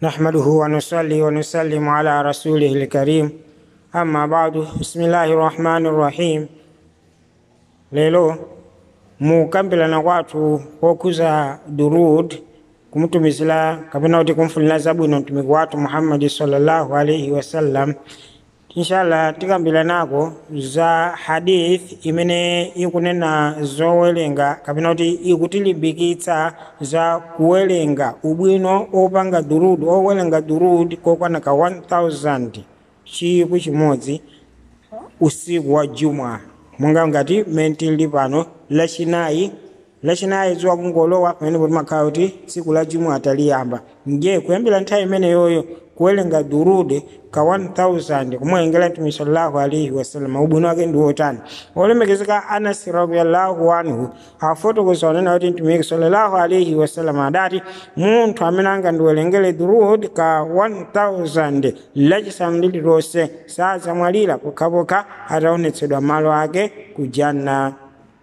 نحمده ونصلي ونسلم على رسوله الكريم أما بعد بسم الله الرحمن الرحيم lelo mukambirana kwathu kokuza durud kumutumizira kapena kuti kumfunira zabwino mtumiki wathu muhammadi sallallahu alaihi wasallam inshallah tikambiranako za hadith imene ikunena zowerenga kapena kuti ikutilimbikitsa za kuwerenga ubwino opanga durud owerenga durud kokwana ka 1000 chikwi chimodzi usiku wa juma monga ngati mmene tili pano lachinayi lachinayi dzuwa kungolowa pamene kuti makhala kuti tsiku la juma ataliyamba nje kuyambira nthawi imeneyoyo kuwerenga durude ka 1000 kumwerengera mtume sallallahu alaihi wasallam ubwino wake ndi wotani olemekezeka anas radiallahu anhu afotokoza onena kuti mtumiki sallallahu alaihi wasallam adati munthu amene angandiwerengere durud ka 1000 lachisanu lililonse sadzamwalira pokhapokha ataonetsedwa malo ake ku janna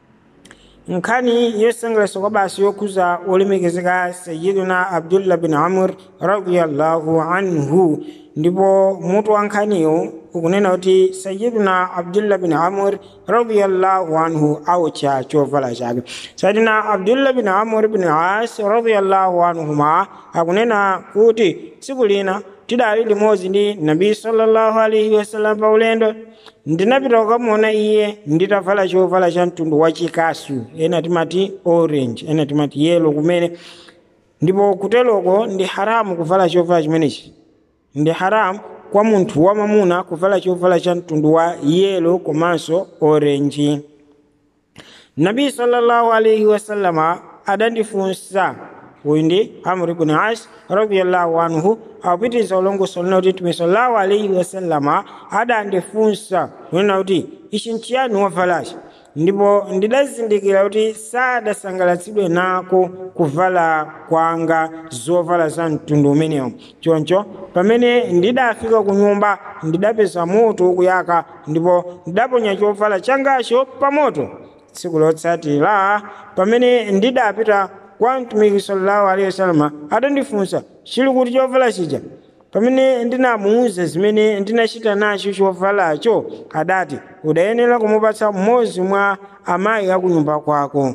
nkhani yosangalatsa kwa basi yokhuza olemekezeka sayiduna abdullah bin amr radiallahu anhu ndipo mutu wa nkhaniyo ukunena kuti sayiduna abdullah bin amr radiallahu anhu aucha chovala chake sayiduna abdullah bin amr bin as radiallahu anhuma akunena kuti tsiku lina tidali limodzi ndi nabi sallallahu alaihi wasallam pa ulendo ndinapita kukamuona iye nditavala chovala cha mtundu wa chikasu ena timati orange ena timati yelo kumene ndipo kuteloko ndi haramu kuvala chovala chimenechi ndi haramu kwa munthu wamamuna kuvala chovala cha mtundu wa yelo komanso orange nabi sallallahu alaihi wasallama adandifunsa uyu ndi amr ibn as radiallahu anhu akupitiriza ulongoso lina kuti mtume sallallahu alaihi wasallama adandifunsa kunena kuti ichi nchiyani wavalachi ndipo ndidazindikira kuti sadasangalatsidwe nako kuvala kwanga zovala za mtundu umenewo choncho pamene ndidafika ku nyumba ndidapeza moto ukuyaka ndipo ndidaponya chovala changacho pa moto tsiku lotsatira pamene ndidapita kwa mtumiki sallallahu alaihi wasallam adandifunsa chili kuti chovala chija pamene ndinamuwuza zimene ndinachita nacho chovalacho adati udayenera kumupatsa mmodzi mwa amayi akunyumba kwako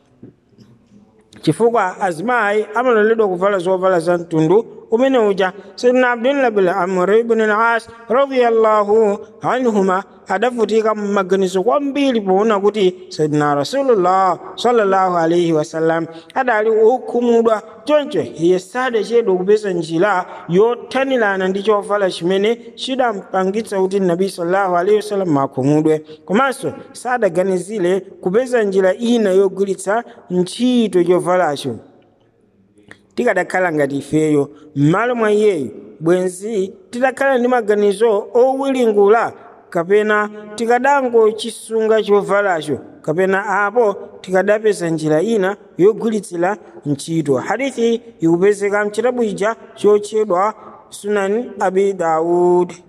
chifukwa azimayi amaloledwa kuvala zovala za mtundu umene uja sayidina abdullah bin amr ibn al-as radiyallahu anhuma adavutika mmaganizo kwambiri poona kuti sayidina rasulullah sallallahu alaihi wasallam adali okhumudwa choncho iye sadachedwa kupeza njira yothanirana ndi chovala chimene chidampangitsa kuti nabi sallallahu alaihi wasallam akhumudwe komanso sadaganizire kupeza njira ina yogwiritsa ntchito chovalacho tikadakhala ngati ifeyo m'malo mwa iyeyo bwenzi tidakhala ndi maganizo owiringula kapena tikadangochisunga chovalacho kapena apo tikadapeza njira ina yogwiritsira ntchito hadithi ikupezeka mchitabu ija chotchedwa sunan abi daud